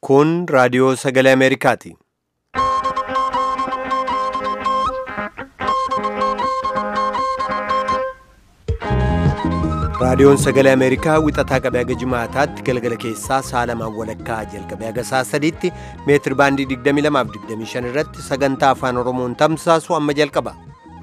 Kun raadiyoo sagalee Ameerikaati. Raadiyoon sagalee Ameerikaa wixataa qabee haga jimaataatti galgala keessaa sa'a lamaan walakkaa jalqabee haga sa'a sadiitti meetir baandii 22 fi 25 irratti sagantaa afaan Oromoon tamsaasu amma jalqaba.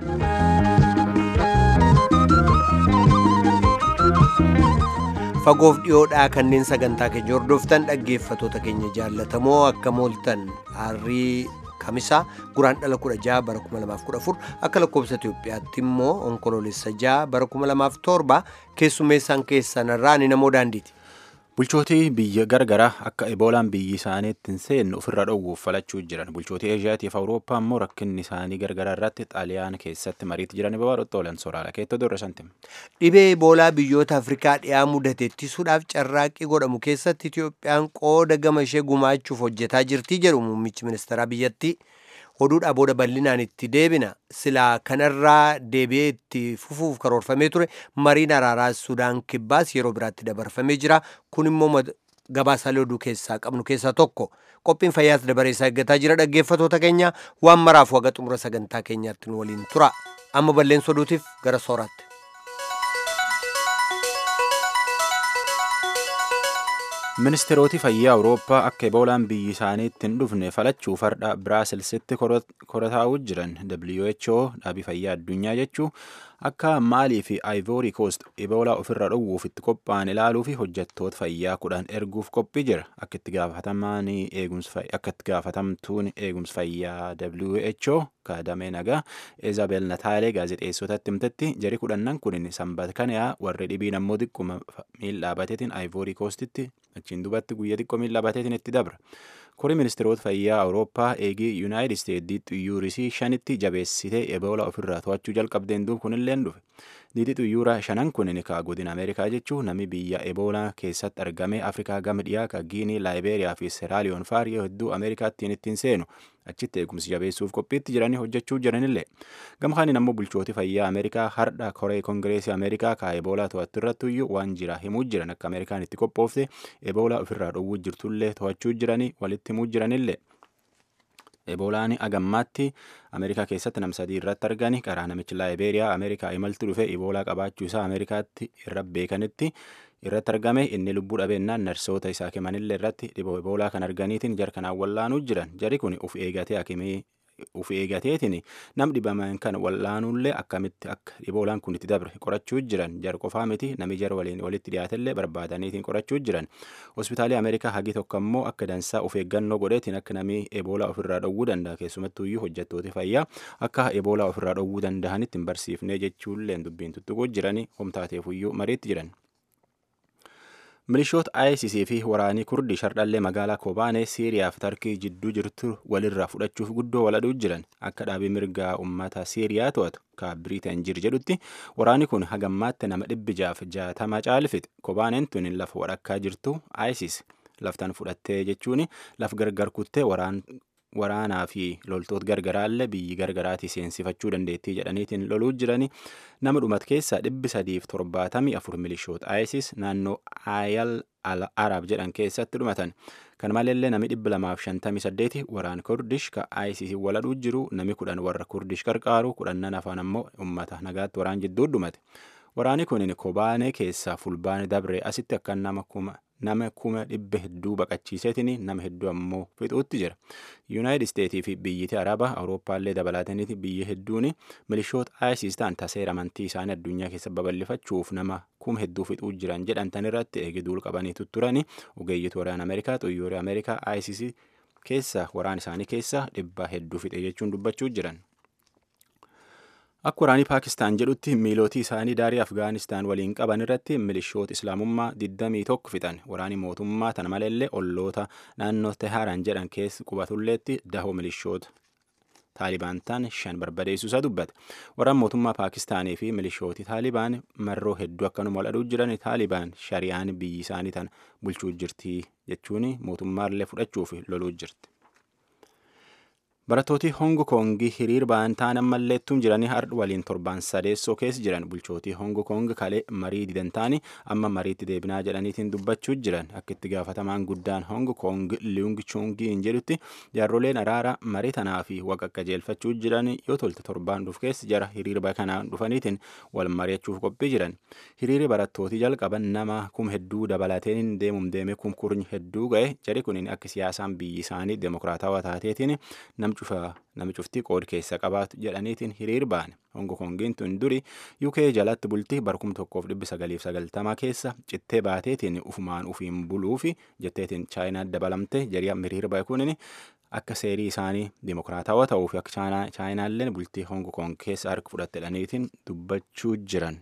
Fagoof dhiyoodhaa kanneen sagantaa keenya hordoftan dhaggeeffatoota keenya jaallatamoo akka mooltan harrii kamisaa guraan dhala 16 bara 2014 akka lakkoofsa Itoophiyaatti immoo onkoloolessa 6 bara 2007 keessummeessaan keessan irraa ni namoo daandiiti. Bulchootii biyya gargaraa akka eboolaan biyyi isaaniitti hin seenne ofirra dhowwuuf falachuu jiran. Bulchootii Eeshiyaatiif Awurooppaa immoo rakkinni isaanii gargaraa irratti xaaliyaan keessatti mariitti jiran babaarotti oolan soraala. Keettoo dorra santim. Dhibee eboolaa biyyoota Afrikaa dhiyaa mudate ittisuudhaaf carraaqqii godhamu keessatti Itoophiyaan qooda gama ishee gumaachuuf hojjetaa jirti jedhu muummichi ministeeraa biyyattii. Oduudhaa booda bal'inaan itti deebina silaa kanarraa deebi'ee itti fufuuf karoorfamee ture mariin araaraa Sudaan kibbaas yeroo biraatti dabarfamee jira. Kun immoo gabaasaalee oduu keessaa qabnu keessaa tokko. Qophiin fayyaas dabareessaa eeggataa jira dhaggeeffatoota keenya waan maraaf waga xumura sagantaa keenyaatti nu waliin tura. Amma balleessa oduutiif gara sooraatti. Ministeeroti fayyaa Awurooppaa akka eboolaan biyyi isaaniitti hin dhufne falachuu farda Biraasilsitti korataa'uu jiran WHO dhaabii fayyaa addunyaa jechuu akka Maalii fi Ivory Coast eboolaa ofirra dhowwuuf itti qophaa'an ilaaluu fi hojjettoota fayyaa kudhan erguuf qophii jira. Akka itti gaafatamtuun eegumsa fayyaa WHO kaadamee nagaa Eezabel Nataalee gaazexeessotatti himtetti jari kudhannan kun sanbata kana warri dhibiin ammoo xiqquma miil dhaabateetiin Ivory Coastitti achiin dubatti guyyaa xiqqoo miil dhaabateetiin itti dabra. Kori ministeerota fayyaa Awurooppaa eegii Yuunaayitid Isteetsi xuyyuurisii shanitti jabeessitee eboola ofirraa to'achuu jalqabdeen duub kunillee dhufe. Diidii xuyyuura shanan kun kaa godina Ameerikaa jechuun namni biyya eboolaa keessatti argame Afrikaa gama dhiyaa ka Giinii, Laayibeeriyaa fi Seraaliyoon faarii hedduu Ameerikaattiin ittiin seenu achitti eegumsi jabeessuuf qophiitti jiranii hojjechuu jiranillee. Gama kaaniin ammoo bulchooti fayyaa Ameerikaa hardha koree kongireesii Ameerikaa ka eboolaa to'attu irratti iyyuu waan jira himuu jiran akka Ameerikaan itti qophoofte eboolaa ofirraa dhowwuu jirtullee to'achuu jiranii walitti himuu jiranillee. Eboolaan agammaatti Ameerikaa keessatti nam sadii irratti argani karaa namichi Laayibeeriyaa Ameerikaa imaltu dhufe eboolaa qabaachuu isaa Ameerikaatti irra beekanitti irratti argame inni lubbuu dhabeennaan narsoota isaa kemanillee irratti dhiboo eboolaa kan arganiitiin jarkanaan wallaanuu jiran jari kun uf eegatee akimii uf eegateetiin nam dhibaman kan wallaanuullee akkamitti akka eboolaan kun itti dabre qorachuu jiran jar qofaa miti nami jara waliin walitti dhiyaatellee barbaadaniitiin qorachuu jiran hospitaalii ameerikaa hagi tokko ammoo akka dansaa of eeggannoo godheetiin akka namii eboolaa ofirraa dhowwuu danda'a keessumattuuyyuu hojjettooti fayyaa akka eboolaa ofirraa dhowwuu danda'anitti hin barsiifnee jechuullee dubbiin tuttuquu jiranii homtaateefuyyuu mariitti jiran. milishoota ISIS fi waraanii kurdii shardhallee magaalaa kobaanee siiriyaa fi tarkii jidduu jirtu walirraa fudhachuuf guddoo waladhuu jiran akka dhaabii mirgaa uummata siiriyaa to'atu ka biriitan jir jedhutti waraani kun hagammaatti nama dhibbi jaaf jaatama caalfite kobaaneen tun lafa wadhakkaa jirtu ISIS laftan fudhattee jechuun laf gargar kuttee waraan waraanaa fi loltoota gargaraallee biyyi gargaraatii seensifachuu dandeettii jedhaniitiin loluu jirani nama dhumat keessaa dhibbi sadiif torbaatamii afur milishoota ISIS naannoo Ayal al Arab jedhan keessatti dhumatan. Kan maleellee nami dhibbi lamaaf shantamii saddeeti waraan Kurdish ka ISIS waladhuu jiru nami kudhan warra Kurdish qarqaaru kudhannan afaan ammoo uummata nagaatti waraan jidduu dhumate. Waraani kun kobaanee keessaa fulbaane dabre asitti akka nama kuma nama kuma dhibba hedduu baqachiiseetiin nama hedduu ammoo fixuutti jira. Yuunaayitid Isteetii fi biyyiti Arabaa Awurooppaallee dabalataniiti biyyi hedduun milishoota ISIS ta'an taseera amantii isaanii addunyaa keessa babal'ifachuuf nama kuma hedduu fixuu jiran jedhantan irratti eegiduul qabanii tutturani ogeeyyitu waraana Ameerikaa xuyyooree Ameerikaa ISIS keessa waraan isaanii keessa dhibba hedduu fixe jechuun dubbachuu jiran. Akka waraanii Paakistaan jedhutti miilootii isaanii daarii Afgaanistaan waliin qaban irratti milishoota Islaamummaa 21 fixan. Waraanii mootummaa tana maleellee olloota naannoo Teheraan jedhan keessa qubatulleetti dahoo milishoota Taalibaan ta'an shan barbadeessuu isaa dubbate. Waraan mootummaa Paakistaanii fi milishooti Taalibaan marroo hedduu akkanuma waladhuu jiran Taalibaan shari'aan biyyi isaanii tana bulchuu jirti jechuun mootummaallee fudhachuuf loluu jirti. barattooti hongo koongi hiriir ba'an ta'an ammalleettuun jiranii hardhu waliin torban sadeessoo keessa jiran bulchootii hongo koong kalee marii didan ta'anii amma mariitti deebinaa jedhaniitiin dubbachuu jiran akka itti gaafatamaan guddaan hongo koong liung chungiin jedhutti jaarroleen araara marii tanaa fi waqa qajeelfachuu jiran yoo tolte torbaan dhuf keessa jara hiriirba kanaan dhufaniitiin wal mari'achuuf qophii jiran hiriiri barattootii jalqaban nama kum hedduu dabalateen deemum deeme kum kurni hedduu ga'e jari kun akka siyaasaan biyyi isaanii demokiraatawaa taateetiin namni cuftii qood keessa qabaatu jedhaniitiin hiriir ba'an hongo koongiin tun duri uk jalatti bultii barkum tokkoof dhibbi sagaliif sagaltamaa keessa cittee baateetiin ufumaan ufiin buluufi jetteetiin chaayinaa dabalamte jari'a hiriir ba'e kunin akka seerii isaanii dimokiraatawaa ta'uu fi akka chaayinaalleen bultii hongo koong keessa harka fudhattedhaniitiin dubbachuu jiran.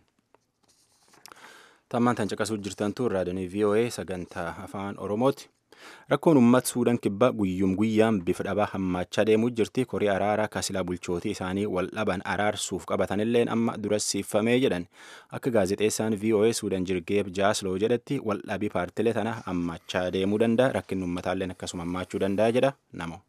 Tammaan tan caqasuu jirtantu raadiyoonii VOA sagantaa afaan Oromooti. Rakkoon uummata Suudaan kibbaa guyyum guyyaan bifa dhabaa hammaachaa deemuu jirti. Korii araaraa kasilaa bulchootii isaanii wal dhaban araarsuuf qabatanilleen amma durassiifamee jedhan. Akka gaazexeessaan VOA Suudaan jirgeef jaasloo jedhatti wal dhabii paartilee tana hammaachaa deemuu danda'a. Rakkinni uummataalleen akkasuma hammaachuu danda'a jedha namo.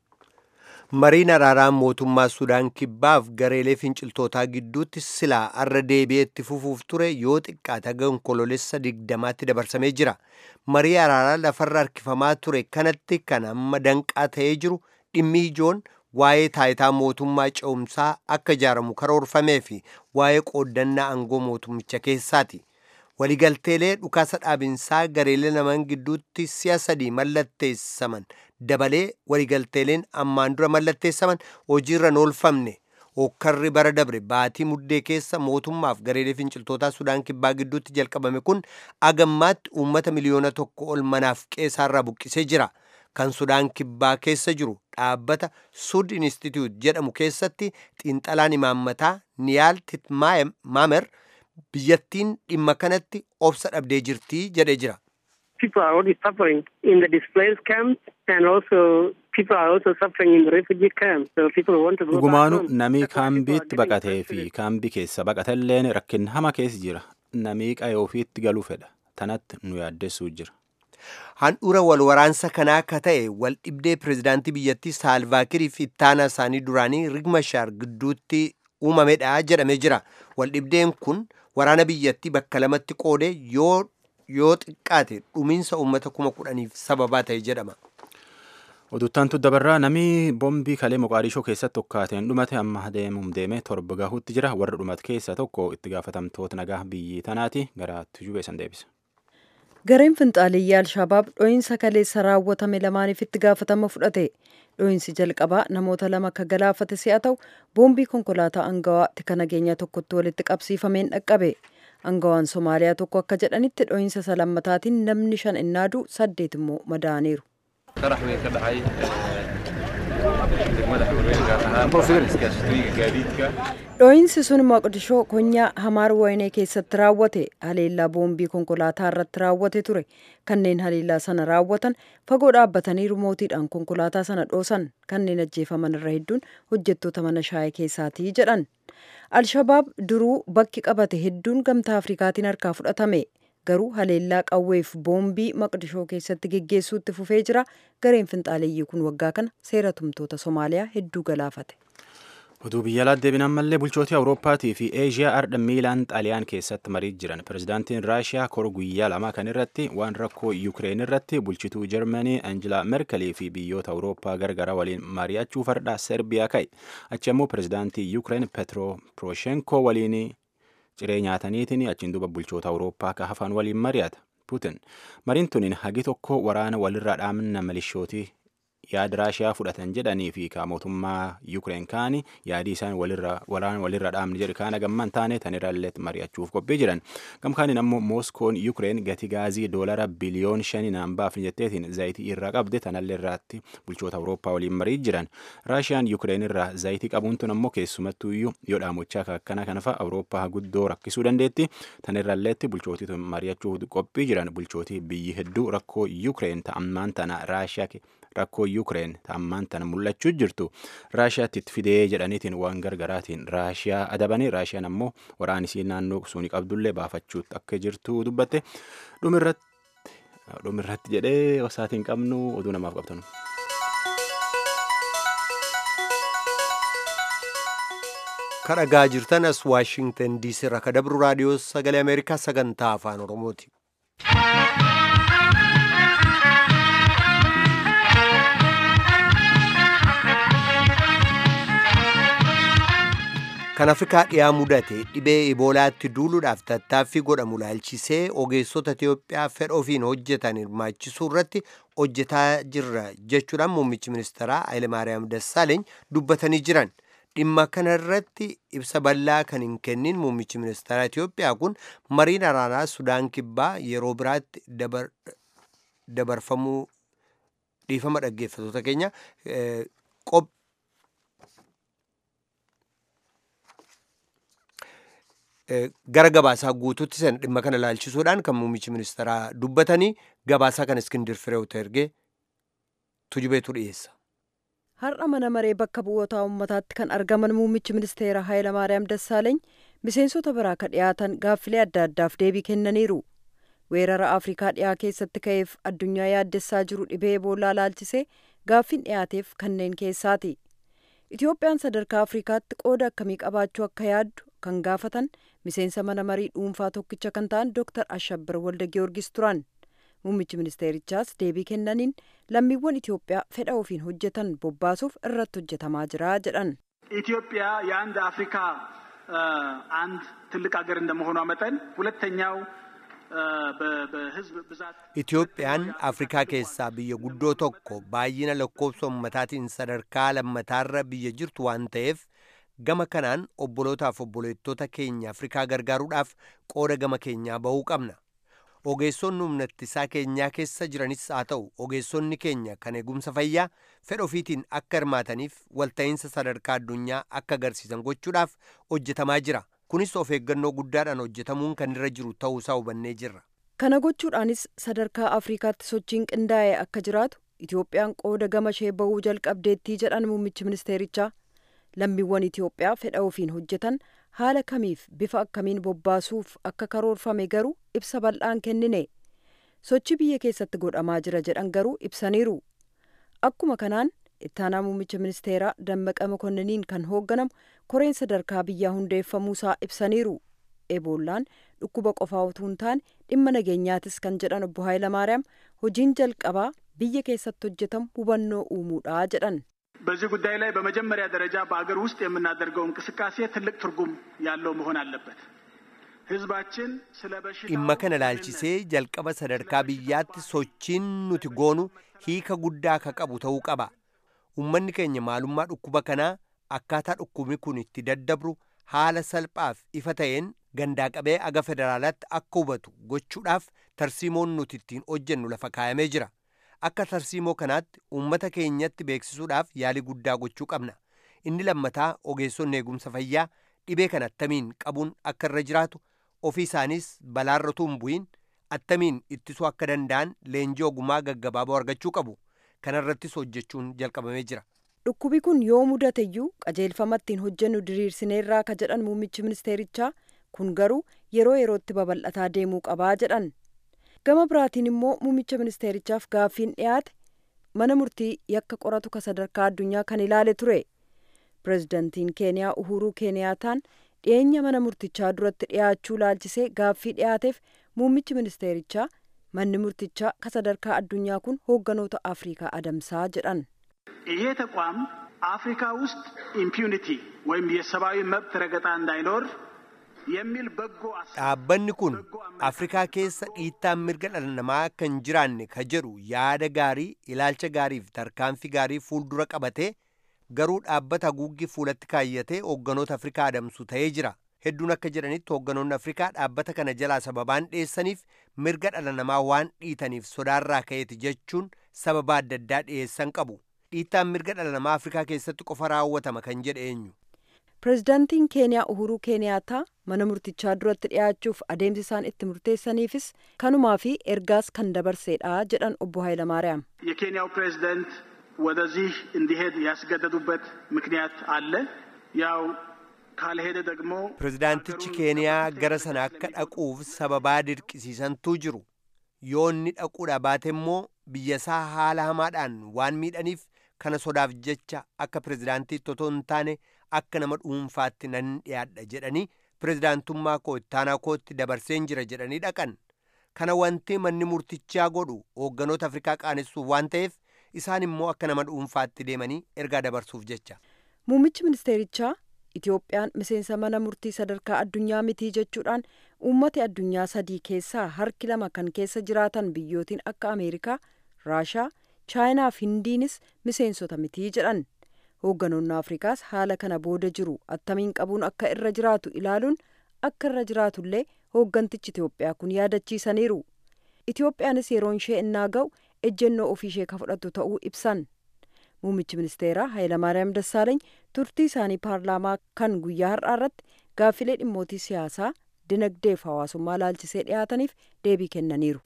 Mariin araaraa mootummaa Sudaan kibbaaf gareelee finciltootaa gidduutti silaa arra deebi'eetti fufuuf ture yoo xiqqaate haga onkoloolessa digdamaatti dabarsamee jira. Marii araaraa lafarra harkifamaa ture kanatti kan amma danqaa ta'ee jiru dhimmi ijoon waa'ee taayitaa mootummaa ce'umsaa akka ijaaramu karoorfamee fi waa'ee qooddannaa aangoo mootummicha keessaati. waligalteelee dhukaasa dhaabinsaa gareelee lamaan gidduutti si'a sadii mallatteessaman dabalee waligalteeleen ammaan dura mallatteessaman hojiirra hin oolfamne hokkarri bara dabre baatii muddee keessa mootummaaf gareelee finciltootaa sudaan kibbaa gidduutti jalqabame kun agammaatti uummata miliyoona tokko ol manaaf qeessaarraa buqqisee jira kan sudaan kibbaa keessa jiru dhaabbata sud institute jedhamu keessatti xiinxalaan imaammataa niyaal titmaamer biyyattiin dhimma kanatti obsa dhabdee jirti jedhee jira. People are already suffering in the displaced camps and also people are also suffering in the refugee camps. So people want to go Dhugumaanu namii kaambiitti baqatee fi kaambii keessa baqatelleen rakkin hama keessa jira. Namii qayoo ofiitti galuu fedha. Tanatti nu yaaddessuu jira. Handhuura wal waraansa kanaa akka ta'e wal dhibdee pirezidaantii biyyattii Saalvaakirii fi ittaanaa isaanii duraanii Rigmashaar gidduutti uumamedha jedhamee jira. Wal dhibdeen kun waraana biyyattii bakka lamatti qoode yoo yoo xiqqaate dhumiinsa uummata kuma kudhaniif sababaa ta'e jedhama. Oduuttaantu dabarraa namni boombii kalee Moqaadishoo keessatti tokkaateen dhumate amma deemuum deeme torba gahuutti jira. Warra dhumate keessaa tokko itti gaafatamtoota nagaa biyyi tanaati gara tujubee san deebisa. Gareen finxaaliyyaa Alshabaab dho'iinsa kaleessa raawwatame lamaaniif itti gaafatama fudhate. Dho'iinsi jalqabaa namoota lama akka galaafate si'a ta'u boombii konkolaataa angawaa tika nageenya tokkotti walitti qabsiifameen dhaqqabe. Angawaan Somaaliyaa tokko akka jedhanitti dho'iinsa isa lammataatiin namni shan innaadu saddeet immoo madaaniiru. qarax weyn ka dhacay degmada xurweyn gaar ahaan iskaashatooyinka gaadiidka Dho'iinsi sun Moqdishoo konyaa Hamaar Waynee keessatti raawwate haleellaa boombii konkolaataa irratti raawwate ture. Kanneen haleellaa sana raawwatan fagoo dhaabbatanii rimootiidhaan konkolaataa sana dhoosan kanneen ajjeefaman irra hedduun hojjettoota mana shaayii keessaati jedhan. Alshabaab duruu bakki qabate hedduun gamtaa Afrikaatiin harkaa fudhatame. Garuu haleellaa qawweef boombii maqdishoo keessatti geggeessuutti fufee jira. Gareen finxaaleeyyii kun waggaa kana seera tumtoota Somaaliyaa hedduu galaafate. Oduu biyya alaatti deebiin mallee bulchootii Awurooppaatii fi Eeshiyaa ardha miilaan Xaaliyaan keessatti marii jiran. Pirezidaantiin Raashiyaa kora guyyaa lama kan irratti waan rakkoo Yukireen irratti bulchituu Jarmanii Anjela Merkelii fi biyyoota Awurooppaa gargara waliin mari'achuu fardhaa Serbiyaa ka'e. Achi immoo pirezidaantii Yukireen Petro Poroshenko waliin ciree nyaataniitiin achiin duuba bulchoota Awurooppaa akka hafan waliin mari'ata. Putin mariin tuniin hagi tokko waraana walirraa dhaamna milishootii yaada raashiyaa fudhatan jedhanii fi ka mootummaa Yukireen kaani yaadii isaan waraana walirra dhaamne jedhu kaan gamman taane tanirrallee mari'achuuf qophii jiran. Gamkaaniin ammoo Mooskoon Yukireen gatii gaazii doolara biliyoon shanii naan baafne jetteetiin zayitii irraa qabde tanallee irraatti bulchoota Awurooppaa waliin marii jiran. Raashiyaan Yukireen irraa zayitii qabuun tun ammoo keessumattuu iyyuu yoo dhaamochaa akkana kana fa'a Awurooppaa guddoo rakkisuu dandeetti. Tanirralleetti bulchootii mari'achuuf qophii jiran bulchootii biyyi hedduu rakkoo Yukireen ta'ammaan tana Raashiyaa rakkoo Yukireen ta'ammaan tana mul'achuu jirtu Raashiyaatti itti fidee jedhaniitiin waan gargaraatiin Raashiyaa adabanii Raashiyaan ammoo waraan isii naannoo suuni qabdullee baafachuutti akka jirtu dubbatte dhumirratti jedhee osaatiin qabnu oduu namaaf qabtanu. kadhagaa jirtan as waashingtan diisii irraa ka dabru raadiyoo sagalee ameerikaa sagantaa afaan oromooti. kan afrikaa dhiyaa mudate dhibee iboolaatti duuluudhaaf tattaaffii godhamu laalchisee ogeessota itiyoophiyaa fedha ofiin hojjetan hirmaachisuu irratti hojjetaa jirra jechuudhaan muummichi ministeeraa hayilemaariyaam dassaaleeny dubbatanii jiran dhimma kana irratti ibsa bal'aa kan hin kennin muummichi ministeeraa itiyoophiyaa kun mariin araanaa sudaan kibbaa yeroo biraatti dabarfamuu dhiifama dhaggeeffatoota keenya gara gabaasaa guutuutti sana dhimma kana laalchisuudhaan kan muummichi ministeeraa dubbatanii gabaasaa kan iskindir fireewta ergee tujubeetu dhiyeessa. Har'a mana maree bakka bu'oota uummataatti kan argaman muummichi ministeera Hayilamaariyaam Dassaaleeny miseensota biraa ka dhiyaatan gaaffilee adda addaaf deebii kennaniiru. Weerara Afrikaa dhiyaa keessatti ka'eef addunyaa yaaddessaa jiru dhibee Eboolaa laalchisee gaaffiin dhiyaateef kanneen keessaati. Itoophiyaan sadarkaa Afrikaatti qooda akkamii qabaachuu akka yaaddu kan gaafatan miseensa mana marii dhuunfaa tokkicha kan ta'an Dr. Ashabbir Walda Giyoorgis turan. Muummichi ministeerichaas deebii kennaniin lammiiwwan Itoophiyaa fedha ofiin hojjetan bobbaasuuf irratti hojjetamaa jira jedhan. ኢትዮጵያ የአንድ አፍሪካ አንድ ትልቅ ሀገር እንደመሆኗ መጠን ሁለተኛው በህዝብ ብዛት Itoophiyaan Afrikaa keessaa biyya guddoo tokko baay'ina lakkoofsa ummataatiin sadarkaa lammataarra biyya jirtu waan ta'eef gama kanaan obbolootaaf obboleettota keenya Afrikaa gargaaruudhaaf qooda gama keenyaa bahuu qabna. Ogeessonni humna ittisaa keenyaa keessa jiranis haa ta'u ogeessonni keenya kan eegumsa fayyaa fedha ofiitiin akka hirmaataniif walta'iinsa sadarkaa addunyaa akka agarsiisan gochuudhaaf hojjetamaa jira. Kunis of eeggannoo guddaadhaan hojjetamuun kan irra jiru ta'uusaa hubannee jirra. Kana gochuudhaanis sadarkaa Afrikaatti sochiin qindaa'e akka jiraatu Itoophiyaan qooda gama ishee bahuu jalqabdeettii jedhan muummichi ministeerichaa. Lammiiwwan Itoophiyaa fedha ofiin hojjetan haala kamiif bifa akkamiin bobbaasuuf akka karoorfame garuu ibsa bal'aan kennine. Sochii biyya keessatti godhamaa jira jedhan garuu ibsaniiru. Akkuma kanaan ittaanaa muummicha ministeeraa Dammaqa Mokonniniin kan hoogganamu koreen sadarkaa biyyaa hundeeffamuusaa ibsaniiru. Eeboollaan dhukkuba qofaa utuu hin taane dhimma nageenyaatis kan jedhan obbo Hayilamaariyaam hojiin jalqabaa biyya keessatti hojjetamu hubannoo uumuudha jedhan. በዚህ ጉዳይ ላይ በመጀመሪያ ደረጃ በአገር ውስጥ የምናደርገው እንቅስቃሴ ትልቅ ትርጉም ያለው መሆን አለበት። ህዝባችን ስለ በሽታው dhimma kana laalchisee jalqaba sadarkaa biyyaatti sochiin nuti goonu hiika guddaa ka qabu ta'uu qaba. Uummanni keenya maalummaa dhukkuba kanaa akkaataa dhukkubni kun itti daddabru haala salphaaf ifa ta'een gandaa qabee aga federaalaatti akka hubatu gochuudhaaf tarsiimoon nuti ittiin hojjennu lafa kaayamee jira. Akka tarsiimoo kanaatti uummata keenyatti beeksisuudhaaf yaalii guddaa gochuu qabna. Inni lammataa ogeessonni eegumsa fayyaa dhibee kana attamiin qabuun akka irra jiraatu ofii isaanis balaarra utuu hin bu'in attamiin ittisuu akka danda'an leenjii ogumaa gaggabaaboo argachuu qabu. Kana irrattis hojjechuun jalqabamee jira. Dhukkubi kun yoo mudateyyuu qajeelfama ittiin hojjennu diriirsineerraa ka jedhan muummichi ministeerichaa kun garuu yeroo yerootti babal'ataa deemuu qabaa jedhan. Gama biraatiin immoo muummicha ministeerichaaf gaaffiin dhiyaate mana murtii yakka qoratu ka sadarkaa addunyaa kan ilaale ture. Pireezidantiin Keeniyaa Uhuruu Keeniyaataan dhiyeenya mana murtichaa duratti dhiyaachuu laalchisee gaaffii dhiyaateef muummichi ministeerichaa manni murtichaa ka sadarkaa addunyaa kun hoogganoota Afrikaa adamsaa jedhan. ይሄ ተቋም አፍሪካ ውስጥ ኢምፒዩኒቲ ወይም የሰብአዊ መብት ረገጣ እንዳይኖር የሚል በጎ አሳ Dhaabbanni kun Afrikaa keessa dhiittaan mirga dhala namaa akka hin jiraanne ka jedhu yaada gaarii, ilaalcha gaarii fi tarkaanfii gaarii fuuldura qabatee garuu dhaabbata haguuggii fuulatti kaayyatee hoogganoota Afrikaa adamsu ta'ee jira. Hedduun akka jedhanitti hoogganoonni Afrikaa dhaabbata kana jalaa sababaan dhiyeessaniif mirga dhala namaa waan dhiitaniif sodaarraa ka'eeti jechuun sababa adda addaa dhiyeessan qabu. Dhiittaan mirga dhala namaa Afrikaa keessatti qofa raawwatama kan jedhe eenyu. Pireezidaantiin Keeniyaa Uhuruu Keeniyaataa mana murtichaa duratti dhiyaachuuf adeemsi isaan itti murteessaniifis kanumaa fi ergaas kan dabarseedha jedhan obbo Hayilamaariyaam. የኬንያው ፕሬዝደንት ወደዚህ እንዲሄድ ያስገደዱበት ምክንያት አለ። ያው ካልሄደ ደግሞ Pireezidaantichi Keeniyaa gara sana akka dhaquuf sababaa dirqisiisantuu jiru. Yoo inni dhaquudha baate immoo biyyasaa haala hamaadhaan waan miidhaniif kana sodaaf jecha akka pireezidaantiitti otoo hin taane akka nama dhuunfaatti nan dhiyaadha jedhanii pirezidaantummaa koo ittaanaa kootti dabarseen jira jedhanii dhaqan. Kana wanti manni murtichaa godhu hoogganoota Afrikaa qaanessuuf waan ta'eef isaan immoo akka nama dhuunfaatti deemanii ergaa dabarsuuf jecha. Muummichi ministeerichaa Itoophiyaan miseensa mana murtii sadarkaa addunyaa mitii jechuudhaan uummata addunyaa sadii keessaa harki lama kan keessa jiraatan biyyootiin akka Ameerikaa, Raashaa, Chaayinaa fi Hindiinis miseensota mitii jedhan. Hoogganoonni Afrikaas haala kana booda jiru attamiin qabuun akka irra jiraatu ilaaluun akka irra jiraatullee hooggantichi Itoophiyaa kun yaadachiisaniiru. Itoophiyaanis yeroon ishee innaa ga'u ejjennoo ofii ishee ka fudhattu ta'uu ibsan. Muummichi ministeeraa Hayilamaariyaam Dassaaleeny turtii isaanii paarlaamaa kan guyyaa har'aa irratti gaaffilee dhimmootii siyaasaa, dinagdee fi hawaasummaa laalchisee dhiyaataniif deebii kennaniiru.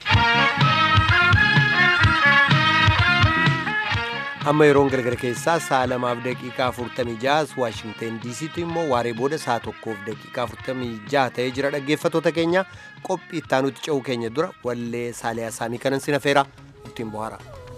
Amma yeroon galgala keessaa sa'a lamaaf daqiiqaa afurtamii jaha Waashingteen diisiitti immoo waaree booda sa'a tokkoof daqiiqaa afurtamii jaha ta'ee jira dhaggeeffattoota keenya qophii ittaanutti ce'uu keenya dura wallee saaliyaa saamii kanan sinafeera ittiin bohaara.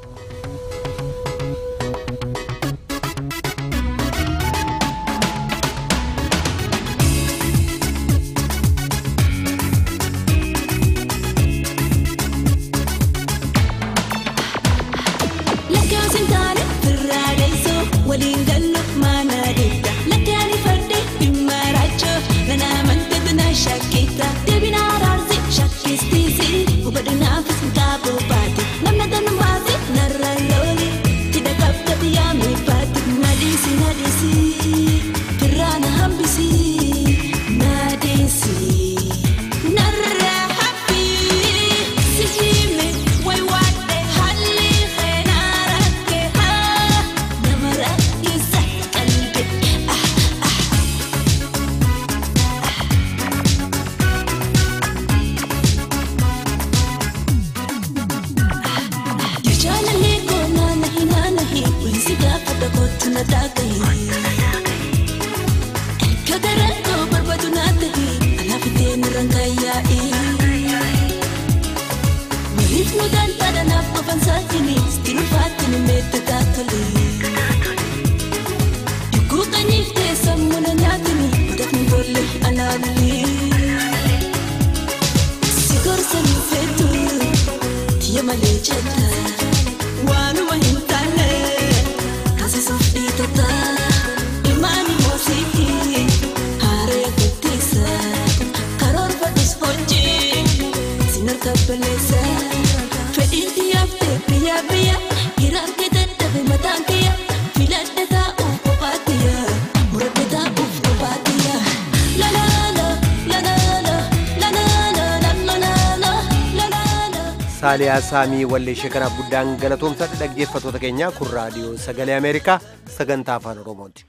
saaliyaa saamii walleeshee kanaaf guddaan galatoomsadha dhaggeeffattoota keenya kun raadiyoo sagalee ameerikaa sagantaa afaan oromooti.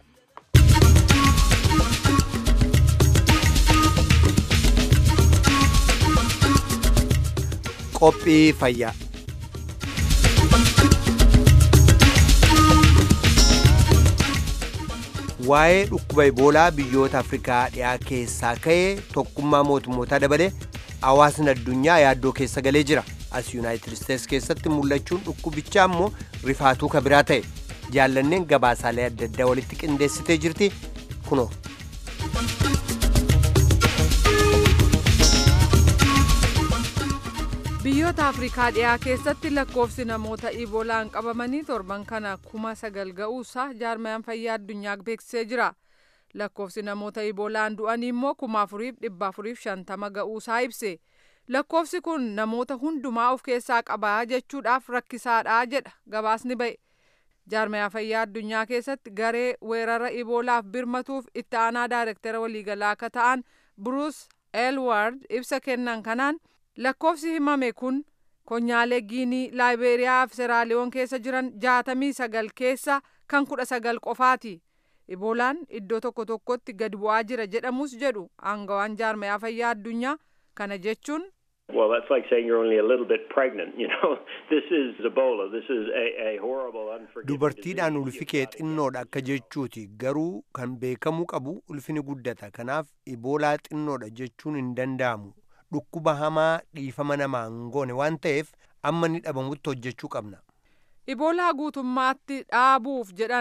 qophii fayyaa. waa'ee dhukkuba iboolaa biyyoota afrikaa dhiyaa keessaa ka'ee tokkummaa mootummootaa dabalee hawaasni addunyaa yaaddoo keessa galee jira as yuunaayitid isteets keessatti mul'achuun dhukkubichaa immoo rifaatuu ka biraa ta'e jaallanneen gabaasaalee adda addaa walitti qindeessitee jirti kunoo. biyyoota afrikaa dhiyaa keessatti lakkoofsi namoota iboolaan qabamanii torban kana kuma sagal ga'uusaa jaarmayaan fayyaa addunyaa beeksisee jira lakkoofsi namoota iboolaan du'anii immoo kuma afuriif dhibba afuriif shantama ga'uusaa ibse lakkoofsi kun namoota hundumaa of keessaa qabaa jechuudhaaf rakkisaadha jedha gabaasni ba'e jaarmayaa fayyaa addunyaa keessatti garee weerara iboolaaf birmatuuf itti aanaa daayirektara waliigalaa akka ta'an bruus elward ibsa kennan kanaan lakkoofsi himame kun konyaalee giinii laayibeeriyaa fi seraaliyoon keessa jiran jaatamii sagal keessa kan kudha sagal qofaati iboolaan iddoo tokko tokkotti gad bu'aa jira jedhamus jedhu aangawaan jaarmayaa fayyaa addunyaa kana jechuun Well, that's like saying you're only a little bit pregnant. You know, this is Ebola. This is a, a horrible, unforgiving dubartiidhaan disease. ulfi kee xinnoodha akka jechuuti garuu kan beekamuu qabu ulfini guddata kanaaf iboolaa xinnoodha jechuun hin danda'amu dhukkuba hamaa dhiifama namaa hin goone waan ta'eef amma ni dhabamutti hojjechuu qabna iboolaa guutummaatti dhaabuuf jedhan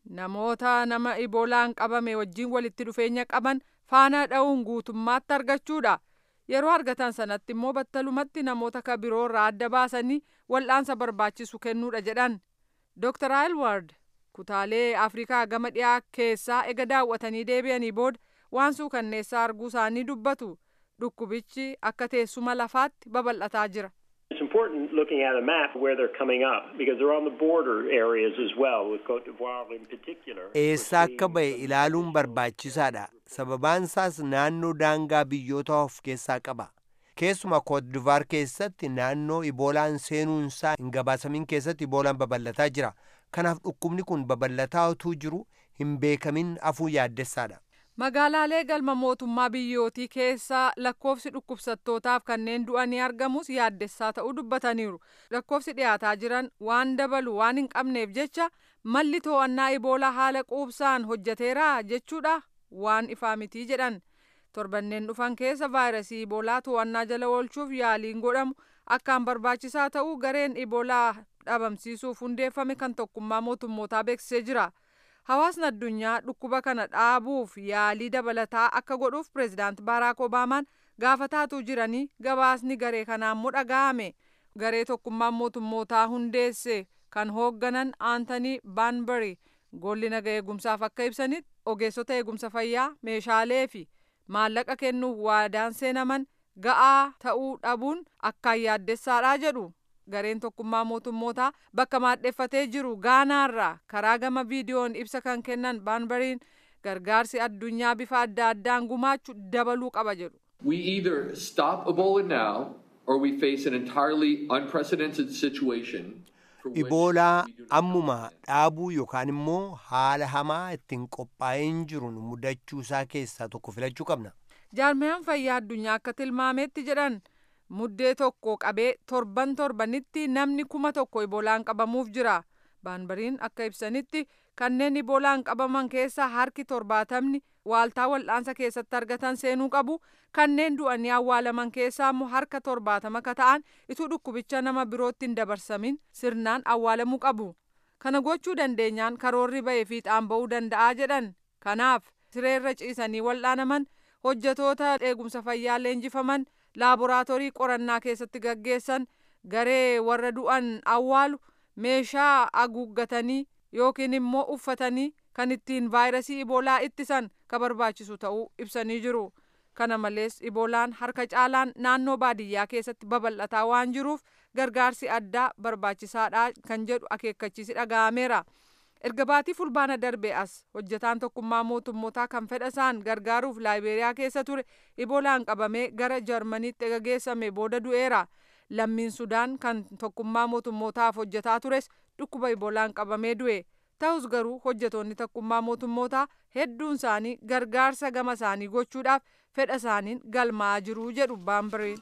namoota nama iboolaan qabame wajjin walitti dhufeenya qaban faana dha'uun guutummaatti argachuudha. Yeroo argatan sanatti immoo battalumatti namoota ka biroo irraa adda baasanii wal'aansa barbaachisu kennuudha jedhan. Dr. Aylward kutaalee Afrikaa gama dhiyaa keessaa ega daawwatanii deebi'anii booda waan suukanneessaa arguu isaanii dubbatu. Dhukkubichi akka teessuma lafaatti babal'ataa jira. It's important looking at a map where they're coming up because they're on the border areas as well with Cote d'Ivoire in particular. Eessa akka ba'e ilaaluun barbaachisaadha. Sababaan isaas naannoo daangaa biyyoota of keessaa qaba. Keessumaa Cote d'Ivoire keessatti naannoo iboolaan seenuun isaa hin gabaasamin keessatti iboolaan babal'ataa jira. Kanaaf dhukkubni kun babal'ataa utuu jiru hin beekamin afuu yaaddessaadha. Magaalaalee galma mootummaa biyyootii keessaa lakkoofsi dhukkubsattootaaf kanneen du'anii argamus yaaddessaa ta'uu dubbataniiru. Lakkoofsi dhiyaataa jiran waan dabalu waan hin qabneef jecha malli to'annaa iboolaa haala quubsaan hojjeteera jechuudha waan ifaa mitii jedhan. Torbanneen dhufan keessa vaayirasii iboolaa to'annaa jala oolchuuf yaaliin godhamu akkaan barbaachisaa ta'uu gareen iboolaa dhabamsiisuuf hundeeffame kan tokkummaa mootummootaa beeksisee jira. Hawaasni addunyaa dhukkuba kana dhaabuuf yaalii dabalataa akka godhuuf pireezidaant Baaraak Obaamaan gaafataatu jiranii gabaasni garee kanaa immoo dhaga'ame. Garee tokkummaan mootummootaa hundeesse kan hoogganan Aantanii Baanbari golli naga eegumsaaf akka ibsanitti ogeessota eegumsa fayyaa meeshaalee fi maallaqa kennuuf waadaan seenaman ga'aa ta'uu dhabuun akkaan yaaddessaadha jedhu. gareen tokkummaa mootummootaa bakka maadheffatee jiru gaanaarraa karaa gama viidiyoon ibsa kan kennan baanbariin gargaarsi addunyaa bifa adda addaan gumaachu dabaluu qaba jedhu. We either stop Ebola now or we face an entirely unprecedented situation. Iboolaa ammuma dhaabuu yookaan immoo haala hamaa ittiin qophaa'een jiru mudachuusaa keessaa tokko filachuu qabna. Jaarmayaan fayyaa addunyaa akka tilmaametti jedhan muddee tokko qabee torban torbanitti namni kuma tokko iboolaan qabamuuf jira. Baanbariin akka ibsanitti kanneen iboolaan qabaman keessaa harki torbaatamni waaltaa wal'aansa keessatti argatan seenuu qabu. Kanneen du'anii awwaalaman keessaa immoo harka torbaatama ka ta'an ituu dhukkubicha nama birootti hin dabarsamin sirnaan awwaalamuu qabu. Kana gochuu dandeenyaan karoorri ba'ee fiixaan ba'uu danda'a jedhan. Kanaaf sireerra ciisanii wal'aanaman hojjetoota eegumsa fayyaa leenjifaman laaboraatoorii qorannaa keessatti gaggeessan garee warra du'an awwaalu meeshaa haguuggatanii yookiin immoo uffatanii kan ittiin vaayirasii iboolaa ittisan ka barbaachisu ta'uu ibsanii jiru. Kana malees iboolaan harka caalaan naannoo baadiyyaa keessatti babal'ataa waan jiruuf gargaarsi addaa barbaachisaadha kan jedhu akeekkachiisi dhaga'ameera. erga baatii fulbaana darbe as hojjetaan tokkummaa mootummootaa kan fedha isaan gargaaruuf laayiberiyaa keessa ture iboolaan qabamee gara jarmaniitti geessame booda du'eera lammiin sudaan kan tokkummaa mootummootaaf hojjetaa tures dhukkuba iboolaan qabamee du'e ta'us garuu hojjetoonni tokkummaa mootummootaa hedduun isaanii gargaarsa gama isaanii gochuudhaaf fedha isaaniin galmaa'aa jiru jedhu baambireen.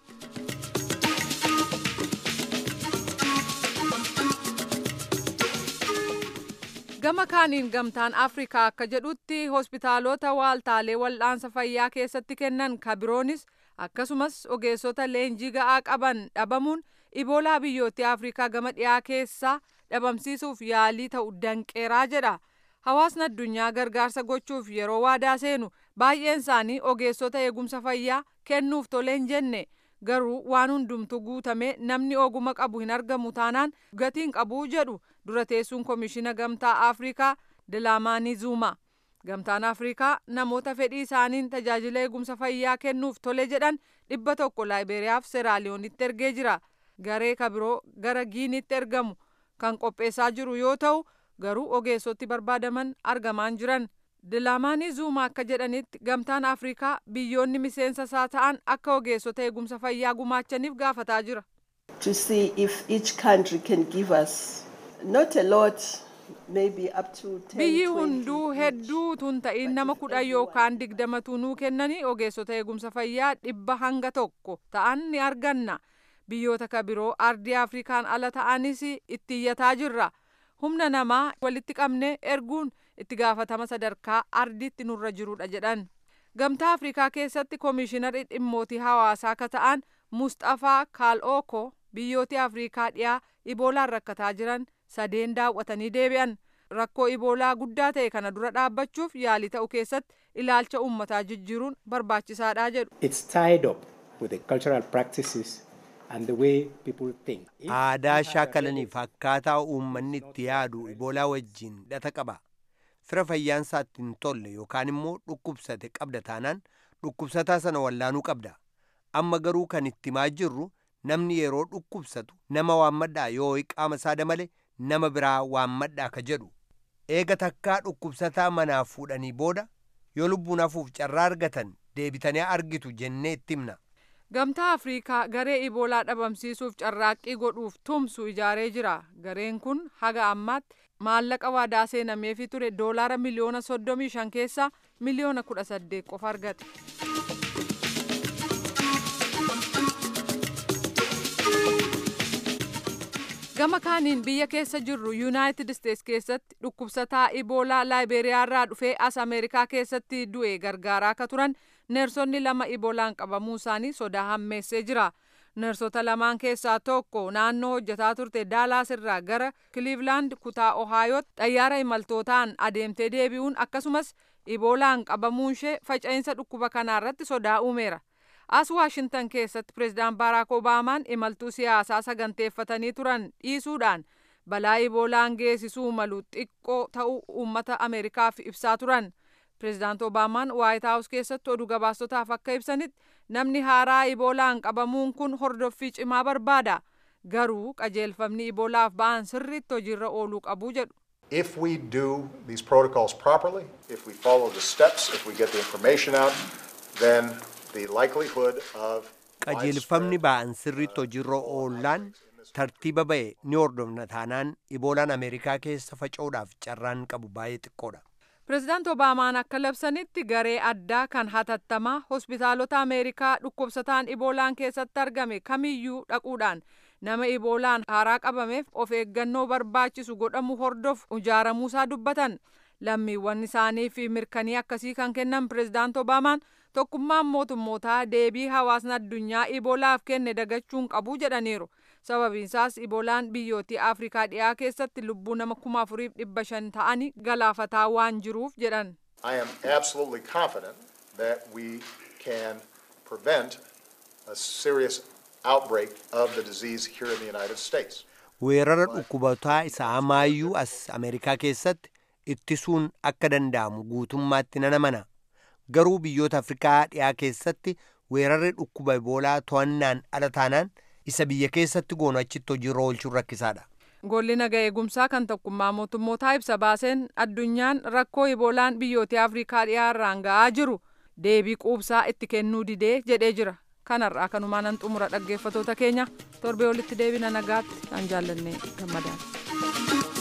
gama kaaniin gamtaan afrikaa akka jedhutti hospitaalota waaltaalee wal'aansa fayyaa keessatti kennan kabiroonis akkasumas ogeessota leenjii ga'aa qaban dhabamuun iboolaa biyyoottii afrikaa gama dhiyaa keessaa dhabamsiisuuf yaalii ta'u danqeeraa jedha hawaasni addunyaa gargaarsa gochuuf yeroo waadaa seenu baay'een isaanii ogeessota eegumsa fayyaa kennuuf toleen jenne garuu waan hundumtu guutame namni oguma qabu hin argamu taanaan gatiin qabuu jedhu dura teessuun komishina gamtaa afrikaa dilaamaanii zuuma gamtaan afrikaa namoota fedhii isaaniin tajaajila eegumsa fayyaa kennuuf tole jedhan dhibba tokko laayiberiyaaf seraaliyoonitti ergee jira garee kabiroo gara giinitti ergamu kan qopheessaa jiru yoo ta'u garuu ogeessoti barbaadaman argamaan jiran dilaamaanii zuuma akka jedhanitti gamtaan afrikaa biyyoonni miseensa isaa ta'an akka ogeessota eegumsa fayyaa gumaachaniif gaafataa jira. to see if each country can give us not a lot maybe up to 10 biyyi 20 hunduu hedduu tun ta'in nama kudha yookaan digdamatu nuu kennanii ogeessota eegumsa fayyaa dhibba hanga tokko ta'an ni arganna biyyoota kabiroo ardii afrikaan ala ta'anis itti iyyataa jirra humna namaa walitti qabne erguun itti gaafatama sadarkaa ardiitti nurra jirudha jedhan gamtaa afrikaa keessatti koomishinarri dhimmootii hawaasaa ka ta'an mustafaa kaal'ooko biyyootii afrikaa dhiyaa iboolaan rakkataa jiran sadeen daawwatanii deebi'an rakkoo iboolaa guddaa ta'e kana dura dhaabbachuuf yaalii ta'u keessatti ilaalcha uummataa jijjiiruun barbaachisaadha jedhu. It's tied up with the cultural practices and the way people think. aadaa shaakalaniif akkaataa uummanni itti yaadu iboolaa wajjin hidhata qaba fira fayyaansaatti hin tolle yookaan immoo dhukkubsate qabda taanaan dhukkubsataa sana wallaanuu qabda amma garuu kan itti himaa jirru namni yeroo dhukkubsatu nama waammadhaa yoo qaama isaa damale nama biraa waammadhaa ka jedhu eega takkaa dhukkubsataa manaa fuudhanii booda yoo lubbuun hafuuf carraa argatan deebitanii argitu jennee itti himna. Gamtaa Afriikaa garee iboolaa dhabamsiisuuf carraaqqii godhuuf tumsu ijaaree jira. Gareen kun haga ammaatti maallaqa waadaa seenameefii ture doolaara miliyoona soddomii shan keessaa miliyoona kudha saddeet qofa argate. Gama kaaniin biyya keessa jirru Yuunaayitid Isteets keessatti dhukkubsataa iboolaa Laayiberiyaarraa dhufee as Ameerikaa keessatti du'e gargaaraa akka turan neersonni lama iboolaan qabamuu isaanii sodaa hammeessee jira. Neersota lamaan keessaa tokko naannoo hojjetaa turte Daalaas irraa gara Kiliivlaand kutaa Ohaayootti xayyaara imaltootaan adeemtee deebi'uun akkasumas iboolaan qabamuun ishee faca'insa dhukkuba kanaarratti sodaa uumeera. As Waashintan keessatti pireezidaan Baaraak Obaamaan imaltuu siyaasaa saganteeffatanii turan dhiisuudhaan balaa iboolaan geessisuu malu xiqqoo ta'uu uummata Ameerikaaf ibsaa turan. Pireezidaant Obaamaan Waayit Haawus keessatti oduu gabaastotaaf akka ibsanitti namni haaraa iboolaan qabamuun kun hordoffii cimaa barbaada. Garuu qajeelfamni iboolaaf ba'an sirriitti hojiirra ooluu qabu jedhu. If we do these protocols properly, if we follow the steps, if we get the information out, then the likelihood of qajeelfamni ba'an sirriitti hojiirra oollaan tartiiba ba'e ni hordofna taanaan iboolaan ameerikaa keessa faca'uudhaaf carraan qabu baay'ee xiqqoodha. Pireezidaant Obaamaan akka labsanitti garee addaa kan hatattamaa hospitaalota Ameerikaa dhukkubsataan iboolaan keessatti argame kamiyyuu dhaquudhaan nama iboolaan haaraa qabameef of eeggannoo barbaachisu godhamu hordofu ijaaramuusaa dubbatan. Lammiiwwan isaanii fi mirkanii akkasii kan kennan pireezidaant Obaamaan tokkummaan mootummootaa deebii hawaasni addunyaa iboolaaf kenne dagachuun qabu jedhaniiru. sababiinsaas iboolaan biyyootii afrikaa dhiyaa keessatti lubbuu nama kuma afuriif dhibba shan ta'anii galaafataa waan jiruuf jedhan. I am absolutely confident that we can prevent a serious outbreak of the disease here in the United States. weerara dhukkubataa isa hamaayyuu as ameerikaa keessatti ittisuun akka danda'amu guutummaatti nan amana garuu biyyoota afrikaa dhiyaa keessatti weerarri dhukkuba iboolaa to'annaan ala taanaan isa biyya keessatti goonu achitti hojiirra oolchuun rakkisaadha. Golli naga eegumsaa kan tokkummaa mootummootaa ibsa baaseen addunyaan rakkoo iboolaan biyyoota afrikaa dhiyaarraan ga'aa jiru deebii quubsaa itti kennuu didee jedhee jira. Kanarraa kanumaan nan xumura dhaggeeffatoota keenya torbee olitti deebina nagaatti kan jaallanne gammadaan.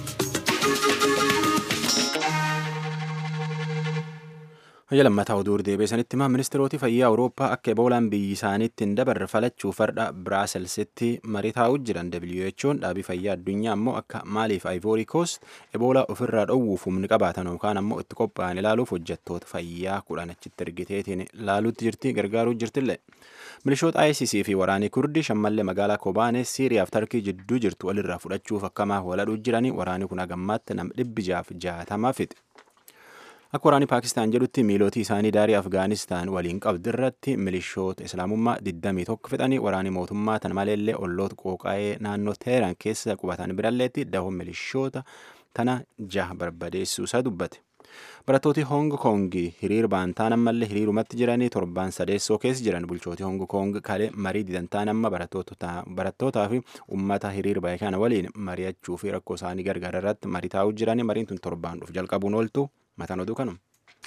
Hayya lammataa oduu deebiisanitti himaa ministeeroti fayyaa Awurooppaa akka eboolaan biyyi isaaniitti hin dabarre falachuu farda Biraaselsitti marii taa'uu jiran WHO'n dhaabii fayyaa addunyaa ammoo akka maaliif Ivory Coast eboolaa ofirraa dhowwuuf humni qabaatan yookaan ammoo itti qophaa'an ilaaluuf hojjettoota fayyaa kudhan achitti ergiteetiin ilaaluutti jirti gargaaruu jirtillee. Milishoota ISIS fi waraanii Kurdii shammallee magaalaa Kobaanee Siiriyaaf Tarkii jidduu jirtu walirraa fudhachuuf akkamaaf waladhuu jiranii waraanii kun hagammaatti nam dhibbi jaaf jaatamaa fixe. Akka waraanni Paakistaan jedhutti miilootii isaanii daarii Afgaanistaan waliin qabdu irratti milishoota Islaamummaa 21 fixanii waraanni mootummaa tan maleellee olloota qooqaa'ee naannoo Teheraan keessa qubatan biralleetti dahoo milishoota tana jaha barbadeessuusaa dubbate. Barattooti Hong Kong hiriir baantaan ammallee hiriirumatti jiranii torbaan sadeessoo keessa jiran bulchooti Hong Kong kalee marii didantaan amma barattootaa fi uummata hiriir bahe kana waliin mari'achuu fi rakkoo isaanii gargaara irratti marii taa'uu jiranii mariin tun torbaan dhufu jalqabuun ooltu mataan oduu kanuma.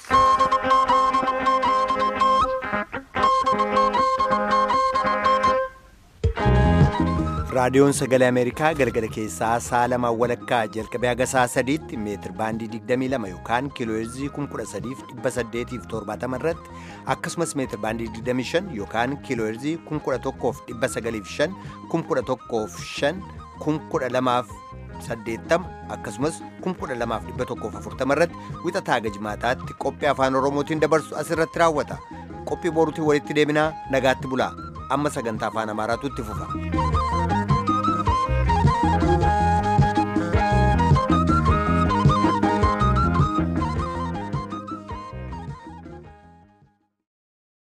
raadiyoon sagalee ameerikaa galgala keessaa sa'a lamaan walakkaa jalqabee haga sa'a sadiitti meetir baandii 22 yookaan kiilooheerzii 13870 irratti akkasumas meetir baandii 25 yookaan kiilooheerzii 11,905 11,500 12,80 akkasumas 12,140 irratti wixataa haga jimaataatti qophii afaan oromootiin dabarsu asirratti raawwata qophii boruutiin walitti deebinaa nagaatti bulaa amma sagantaa afaan amaaraatu itti fufa.